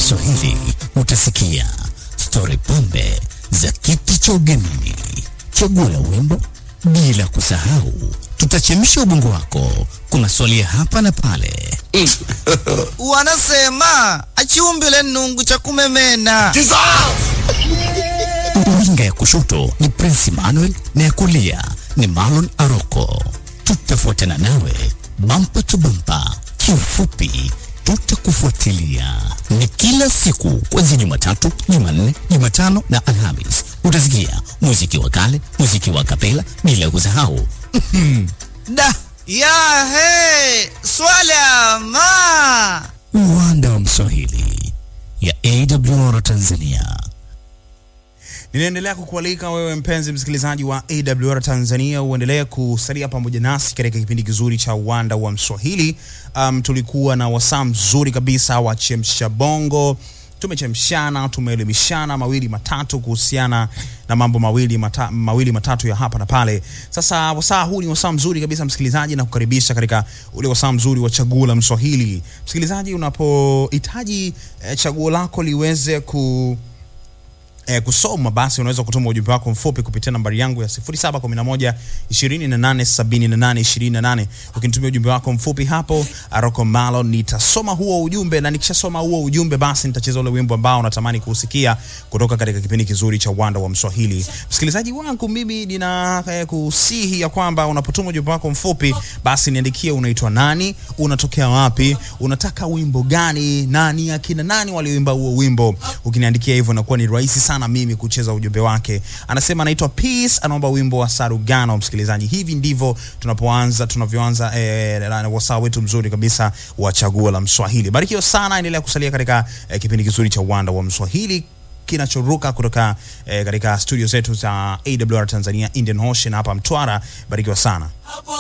Mswahili utasikia stori pombe za kiti cha ugenini, chaguo la wimbo, bila kusahau tutachemsha ubongo wako kwa maswali ya hapa na pale. Wanasema achiumbile nungu cha kumemena. Winga ya kushoto ni Prince Emmanuel na ya kulia ni Marlon Aroko. Tutafuatana nawe bampa tu bampa, kiufupi tutakufuatilia. Ni kila siku kuanzia Jumatatu, Jumanne, Jumatano na Alhamis. Utasikia muziki wa kale, muziki wa kapela, bila kusahau Da ya he swala ma uwanda wa Mswahili ya AWR Tanzania. Ninaendelea kukualika wewe mpenzi msikilizaji wa AWR Tanzania uendelee kusalia pamoja nasi katika kipindi kizuri cha uwanda wa Mswahili. Um, tulikuwa na wasaa mzuri kabisa wa chemsha bongo, tumechemshana, tumeelimishana mawili matatu kuhusiana na mambo mawili, mata, mawili matatu ya hapa na pale. Sasa wasaa huu ni wasaa mzuri kabisa msikilizaji, na kukaribisha katika ule wasaa mzuri wa chaguo la Mswahili. Msikilizaji, unapohitaji eh, chaguo lako liweze ku eh, kusoma basi unaweza kutuma ujumbe wako mfupi kupitia nambari yangu ya 0711 2878 28. Ukinitumia ujumbe wako mfupi hapo Aroko Malo, nitasoma huo ujumbe, na nikishasoma huo ujumbe basi nitacheza ule wimbo ambao unatamani kusikia kutoka katika kipindi kizuri cha uwanda wa Mswahili. Msikilizaji wangu, mimi nina eh, kusihi ya kwamba unapotuma ujumbe wako mfupi basi niandikie unaitwa nani, unatokea wapi, unataka wimbo gani, nani akina nani walioimba huo wimbo. Ukiniandikia hivyo inakuwa ni rahisi sana mimi kucheza ujumbe wake. Anasema anaitwa Peace, anaomba wimbo wa Sarugano. Msikilizaji, hivi ndivyo tunapoanza tunavyoanza eh, wasaa wetu mzuri kabisa wa chaguo la Mswahili. Barikiwa sana, endelea kusalia katika eh, kipindi kizuri cha uwanda wa Mswahili kinachoruka kutoka eh, katika studio zetu za AWR Tanzania Indian Ocean hapa Mtwara. Barikiwa sana.